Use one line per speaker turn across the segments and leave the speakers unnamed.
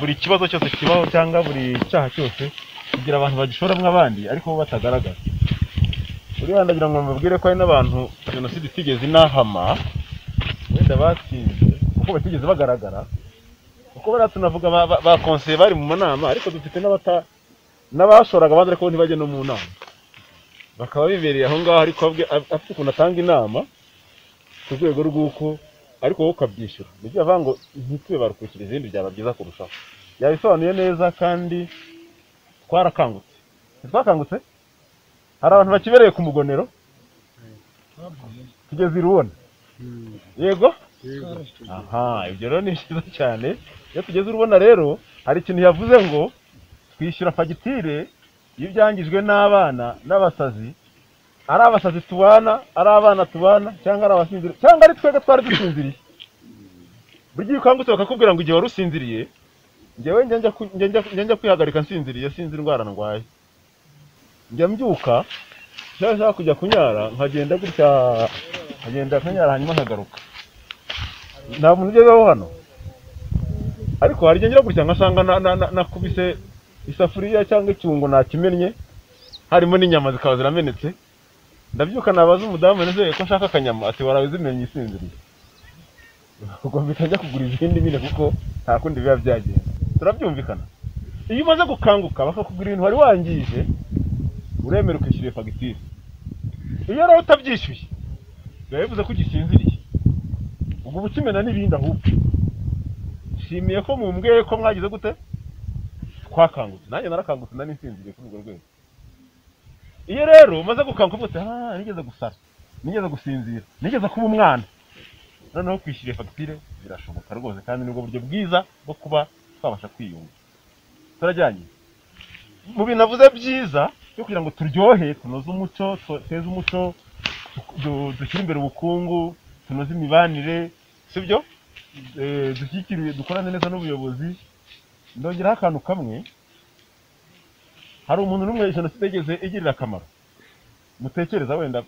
buri kibazo cyose kibaho cyangwa buri cyaha cyose kugira abantu bagishoramo abandi ariko bo batagaragaza uriya ndagira ngo mubwire ko hari n'abantu jenoside itigeze inahama wenda batsinze kuko batigeze bagaragara kuko bariya tunavuga ba- ba- bakonseye bari mu nama ariko dufite n'abata n'abashoraga abandi ariko bo ntibajye no mu nama bakaba bibereye aho ngaho ariko abwe- af- afite ukuntu atanga inama ku rwego rw'uko ariko wowe ukabyishyura nibyo bavuga ngo ntitube barukwishyura izindi byaba byiza kurushaho yabisobanuye neza kandi twarakangutse ntitwakangutse hari abantu bakibereye ku mugonero tugeze i rubona yego aha ibyo rero ni byiza cyane iyo tugeze i rubona rero hari ikintu yavuze ngo twishyura fagitire y'ibyangijwe n'abana n'abasazi ari abasazi tubana ari abana tubana cyangwa ari abasinziriye cyangwa ari twebwe twari dusinziriye buri gihe ukangutse bakakubwira ngo igihe wari usinziriye njyewe njya njya ku- njya njya- njya njya kwihagarika nsinziriye sinzi indwara ndwaye njya mbyuka cyangwa nshaka kujya kunyara nkagenda gutya nkagenda kunyara hanyuma nkagaruka nta muntu ugezeho hano ariko hari igihe ngira gutya nkasanga na- na- na- nakubise isafuriya cyangwa icyungo nakimennye harimo n'inyama zikaba ziramenetse ndabyuka nabaza umudamu nezeye ko nshaka akanyama ati warawe zimenye isinziriye ubwo mpita njya kugura izindi nyine kuko nta kundi biba byagenda turabyumvikana iyo umaze gukanguka bakakugura ibintu wari wangije uremera ukishyura iyo fagitire iyo rero utabyishyuye biba bivuze ko ugisinziriye ubwo uba ukimena n'ibindi ahubwo nshimiye ko mumbwiye ko mwagize gute twakangutse nanjye narakangutse nari nsinziriye kuri urwo rwego iyo rero umaze gukanguka uvuga uti ah nigeze gusara nigeze gusinzira nigeze kuba umwana noneho kwishyura iyo fagitire birashoboka rwose kandi ni ubwo buryo bwiza bwo kuba twabasha kwiyunga turajyanye mu bintu navuze byiza byo kugira ngo turyohe tunoze umuco duteze umuco du- dushyire imbere ubukungu tunoze imibanire sibyo Eh, dushyikiriye dukorane neza n'ubuyobozi ndongeraho akantu kamwe hari umuntu n'umwe jenoside igeze igirira akamaro mutekereza wenda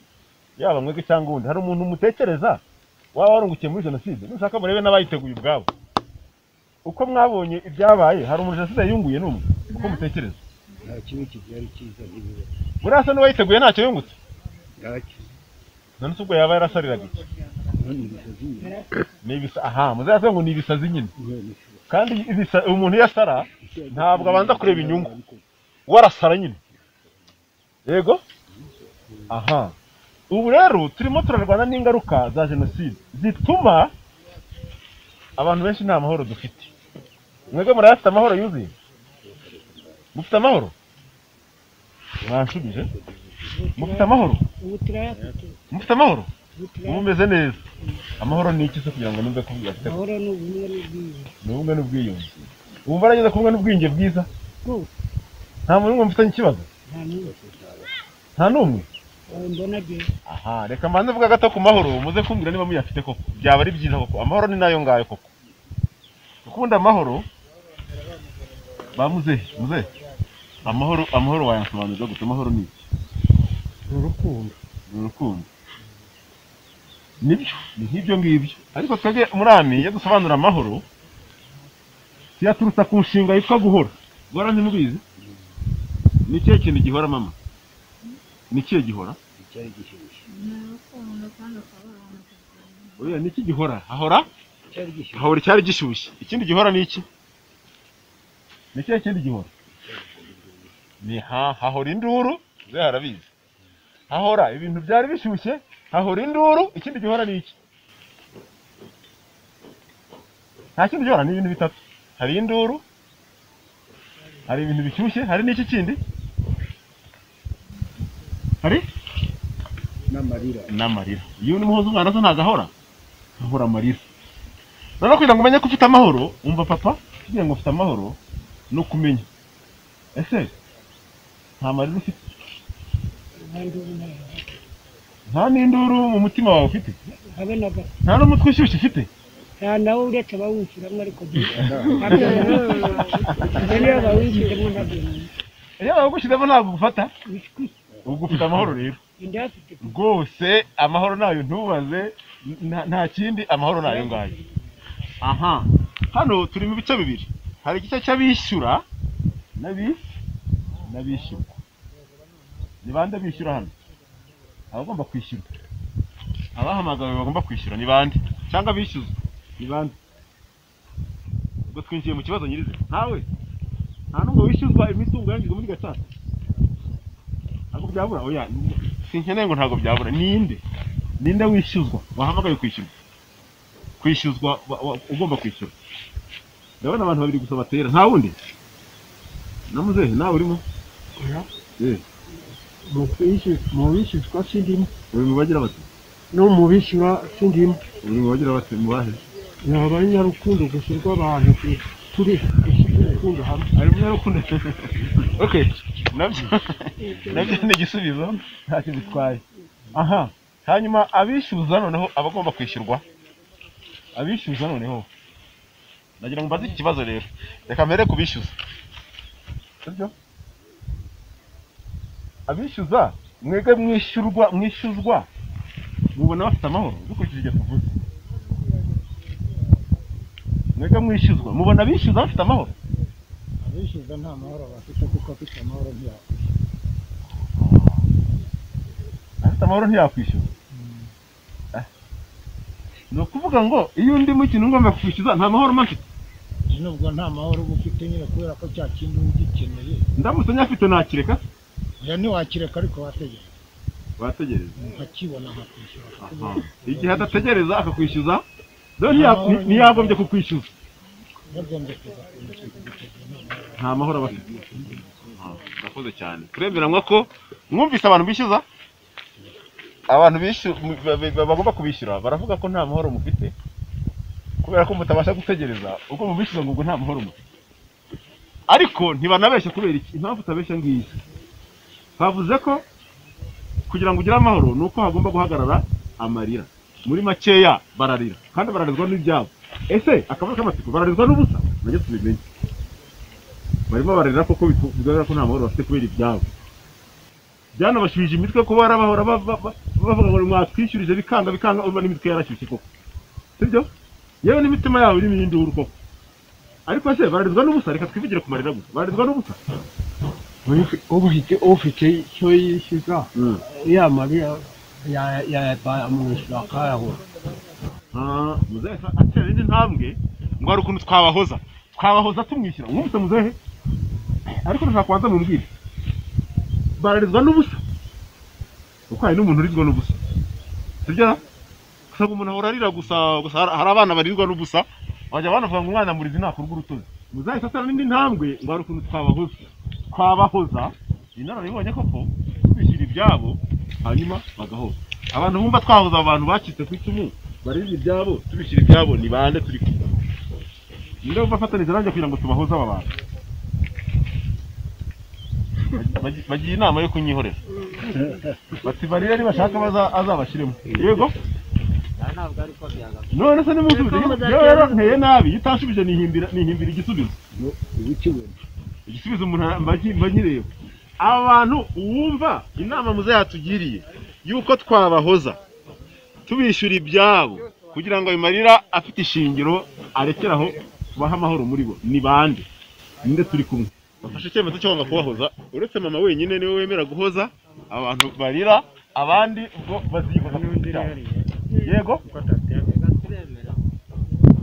yaba mwebwe cyangwa undi hari umuntu mutekereza waba warungukiye muri jenoside nushaka murebe n'abayiteguye ubwabo uko mwabonye ibyabaye hari umuntu jenoside yunguye n'umwe uko mutekereza
nta kimwe kibyara icyiza ntibiba
buriya asa n'uwayiteguye ntacyo yungutse
bwacyo
none se ubwo yaba yarasariraga iki
none bisazi nyine
ni ibisa aha muzaze ngo ni ibisazi nyine
none
kandi ibisa- umuntu iyo asara Ntabwo abanza kureba inyungu. warasara nyine yego aha ubu rero turimo turarwana n'ingaruka za jenoside zituma abantu benshi nta mahoro dufite mwebwe murayafite amahoro yuzuye mufite amahoro mwanshubije mufite amahoro
ubu turayafite
mufite amahoro
ubu
ubu
turayafite
meze neza amahoro ni iki se kugira ngo numve ko uyafite
amahoro ni ubumwe n'ubwiyunge
ni ubumwe n'ubwiyunge ubu barageze ku bumwe n'ubwiyunge bwiza
rwose
nta muntu n'umwe mufitanye ikibazo
nta n'umwe
nta n'umwe
wawe mbona agiye
aha reka mbanze mvuga gato ku mahoro muze kumbwira niba muyafite koko byaba ari byiza koko amahoro ni nayo ngayo koko ukunda amahoro ba muzehe muzehe amahoro amahoro wayasobanurira gute amahoro ni iki
ni urukundo
ni urukundo nibyo ni nk'ibyo ngibyo ariko twebwe umurami iyo dusobanura amahoro tuyaturutsa ku nshinga yitwa guhora guhora ntimubizi ni ikihe kintu gihora mama ni ikihe gihora
icyari gishyushye
uriya ni iki gihora hahora
icyari gishyushye
hahora icyari gishyushye ikindi gihora ni iki ni ikihe kindi gihora ni ha hahora induru ze harabizi hahora ibintu byari bishyushye hahora induru ikindi gihora ni iki nta kindi gihora ni ibintu bitatu hari induru hari ibintu bishyushye hari n'iki kindi hari
n'amarira
n'amarira iyo uri muhoza umwana se ntabwo ahora ahora amarira noneho kugira ngo umenye ko ufite amahoro wumva papa kugira ngo ufite amahoro ni ukumenya ese nta marira ufite
abandi ubu ntayo
nta n'induru mu mutima wawe ufite
habe na gato
nta n'umutwe ushyushye ufite
nta nawe uretse abawunshyiramo ariko ntabwo ibyo niyo bawinjiremo ntabwo
iyo bawugushyizemo ntabwo ugufata ubwo ufite amahoro rero
ndayafite
rwose amahoro nayo ntubaze nta- nta kindi amahoro nayo ngayo aha hano turi mu bice bibiri hari igice cy'abishyura n'abi n'abishyurwa ni bande bishyura hano abagomba kwishyura abahamagawe bagomba kwishyura ni bande cyangwa bishyuzwa ni bande ubwo twinjiye mu kibazo nyirizina ntawe nta n'umwe wishyuzwa imitungo yangijwe muri gacaca ntabwo byabura oya sinkeneye ngo ntabwo byabura ninde ninde wishyuzwa wahamagaye kwishyurwa kwishyuzwa wa- wa- ugomba kwishyura ndabona abantu babiri gusa batera nta wundi na muzehe nawe urimo
mu bishyuzwa sindimo
uri mu bagira bati
no mu bishyura sindimo
uri mu bagira bati mu bahe
yaba ari nyarukundo gusa rw'abantu turi urukundo hamwe
ari mu rukundo okay nabyo nabyo ni igisubizo ntacyo bitwaye aha hanyuma abishyuza noneho abagomba kwishyurwa abishyuza noneho nagira ngo mbaze iki kibazo rero reka mbere kubishyuza sibyo abishyuza mwebwe mwishyurwa mwishyuzwa mubona bafite amahoro dukurikije ibyo tuvuze mwebwe mwishyuzwa mubona abishyuza bafite amahoro
abishyuza nta mahoro bafite kuko afite amahoro ntiyaba
afite amahoro ntiyakwishyura Ah. ni ukuvuga ngo iyo undi mukino ngomba kwishyuza nta mahoro mba mfite
nubwo nta mahoro uba ufite nyine kubera ko cya kintu uba ugikeneye
ndamutse nyafite nakireka
oya ntiwakireka ariko wategereza
wategereza
ukakibona nkakwishyura kuko uba
igihe adategereza akakwishyuza rero
Nta
ntiya-
mahoro
nti- ntiyagombye kukwishyuza
yagombye kuza kumushyura nta
nta
mahoro
mahoro aba afite Ah, murakoze cyane turemeranywa ko mwumvise abantu bishyuza abantu bishu- ba- ba- ba- bagomba kubishyura baravuga ko nta mahoro mufite kubera ko mutabasha gutegereza ubwo mubishyuza ngo ubwo nta mahoro mufite ariko ntibanabeshya kubera iki impamvu utabeshya ngiyi bavuze ko kugira ngo ugire amahoro ni uko hagomba guhagarara amarira muri makeya bararira kandi bararizwa n'ibyabo ese akabazo k'amatsiko bararizwa n'ubusa najye tubimenye barimo bararira koko bitu- bigaragara ko nta mahoro bafite kubera ibyabo byanabashubije imitwe kuba barabahora ba- ba- ba- bavuga ngo mwatwishyurije bikanga bikanga urumva n'imitwe yarashyushye koko sibyo yewe n'imitima yabo irimo iy'induru koko ariko se bararizwa n'ubusa reka twivugire ku marira gusa bararizwa n'ubusa
ufite ufite icyo yishyuza yamarira yayabara amwishyura akayabura
Ah, muzehe sa- atera indi ntambwe ngo hari ukuntu twabahoza twabahoza tumwishyura mwumvise muzehe ariko ndashaka kubanza mumbwire bararizwa n'ubusa kuko hari n'umuntu urizwa n'ubusa sibyo gusa ngo umuntu ahora arira gusa gusa har- hari abana barizwa n'ubusa bajya banavuga ngo umwana murizi ntakorwa urutoki muzehe sa atera n'indi ntambwe ngo hari ukuntu twabahoza twabahoza inararibonye koko twishyura ibyabo hanyuma bagahoza abantu bumva twahoza abantu bacitse ku icumu barizi ibyabo tubishyira ibyabo ni bande turi kumwe ninde wumva afatanyije nanjye kugira ngo tubahuze aba bantu Bagi- bagi- bagiye inama yo kunyihorera bati barire nibashaka baza- azabashyiremo yego none se nimusubize yewe rero nteye nabi iyo utanshubije nihimbira nihimbira igisubizo
No, uba ukibona
igisubizo umuntu ara- mba nki- mba nkireba aba bantu wumva inama muze yatugiriye yuko twabahoza tubishyura ibyabo kugira ngo ayo marira afite ishingiro arekeraho tubahe amahoro muri bo ni bande ninde turi kumwe bafashe icyemezo cyo kwanga kubahoza uretse mama wenyine niwe wemera guhoza abantu barira abandi ubwo baziyikoza ku giti cyabo. yego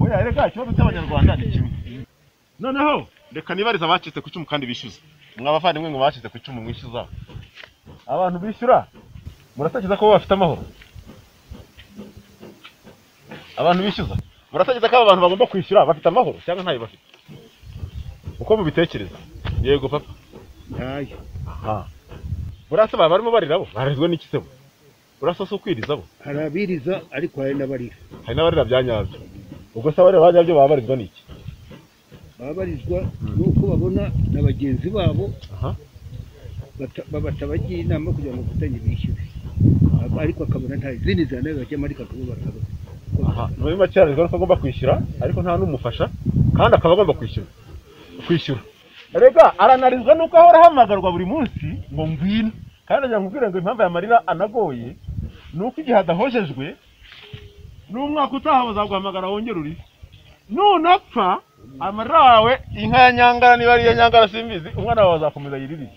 oya reka ikibazo cy'abanyarwanda ni kimwe noneho reka nibarize abacitse ku icumu kandi bishyuza mwa bavandimwe ngo bacitse ku icumu mwishyuza abantu bishyura muratekereza ko bo bafite amahoro abantu bishyuza muratekereza ko aba bantu bagomba kwishyura bafite amahoro cyangwa ntayo bafite uko mubitekereza yego papa
ntayo
aha burasa baba barimo barira bo barezwe n'ikisebo burasa si ukwiriza bo
hari abiriza ariko hari n'abarira
hari n'abarira bya nyabyo ubwo se abarira ba nyabyo baba barizwa n'iki
baba barizwa n'uko babona na bagenzi babo
aha
bata- ba- batabagira inama kugira ngo bafatanye bishyure Aba- ariko akabona nta izindi zana bajyamo ariko akaba bakaba
Aha, muri make hari ko agomba kwishyura ariko nta n'umufasha kandi akaba agomba kwishyura kwishyura rega aranarizwa nuko ahora ahamagarwa buri munsi ngo ngwino kandi agira ngo ubwire ngo impamvu aya marira anagoye ni uko igihe adahojejwe n'umwaka utaha bazaguhamagara wongere uri nunapfa amarira wawe inka ya nyangara niba ariyo nyangara simbizi umwana wawe azakomeza yiririye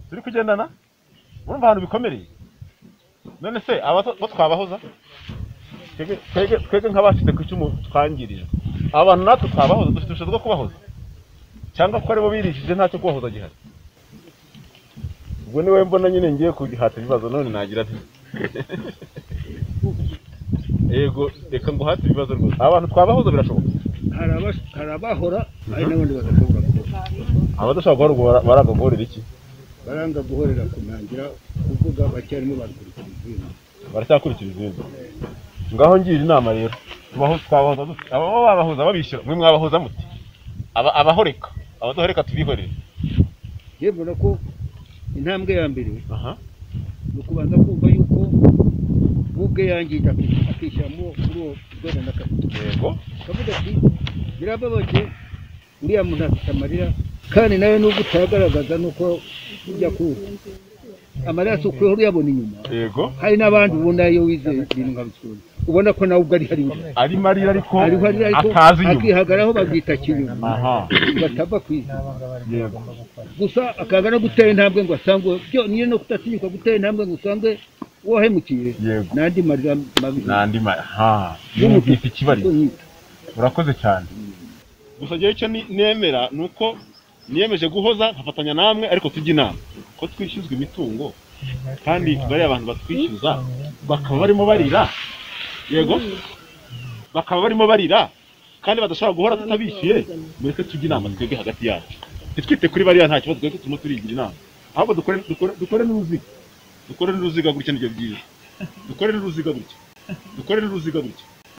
turi kugendana urumva ahantu bikomereye none se abato bo twabahoza twebwe- twebwe twebwe nk'abacitse ku icumu twangirijwe aba bantu natwe twabahoza dufite ubushobozi bwo kubahoza cyangwa ko aribo birishije ntacyo kubahoza gihari ubwo niwe mbona nyine ngiye kugihata ibibazo none nagira nti yego reka nguhate ibibazo rwose aba bantu twabahoza birashoboka
hari abas- hari abahora hari n'abandi badashobora guhora
abadashobora guhora ubwo bara- baragogorera iki
baranga guhorera kunangira kuvuga bacyarimo bakurikira izindi
baracyakurikiza izindi ngaho ngira inama rero tubaho twabahoza dute aba bo babahoza babishyura mwe mwabahoza muti Aba- abahoreka abadahoreka tubihorere
yewe mbona ko intambwe ya mbere
aha
ni ukubanza kumva yuko we ubwe yangiye aki- akishyiramo kuri uwo rwego n'akazi
yego
akavuga ati birababaje uriya muntu afite amarira kandi nawe nubwo utayagaragaza nuko ujya kuwuha amarira asukuyeho uyabona inyuma
yego
hari n'abandi ubona iyo wizeye ibintu nka rusuri ubona ko nawe ubwo ari hari inyuma
ari marira ariko
hariho ari ariko
atazi inyuma
akihagaraho babyita kinyuma
aha
batava ku isi
yego
gusa akaza no gutera intambwe ngo asangwe byo niyo no kudatinyuka gutera intambwe ngo usange wahemukiye
Yego.
n'andi marira mabi
nandi ma ha yumvise ikibari urakoze cyane gusa njyewe icyo ni- nemera ni uko niyemeje guhoza nkafatanya namwe ariko tujya inama ko twishyuzwa imitungo kandi bariya abantu batwishyuza bakaba barimo barira yego bakaba barimo barira kandi badashobora guhora tutabishyuye mureke tujye inama twebwe hagati yacu ntitwite kuri bariya nta kibazo twebwe turimo turigira inama ahubwo dukore dukore- dukore n'uruziga dukore n'uruziga gutya nibyo byiza dukore n'uruziga gutya dukore n'uruziga gutya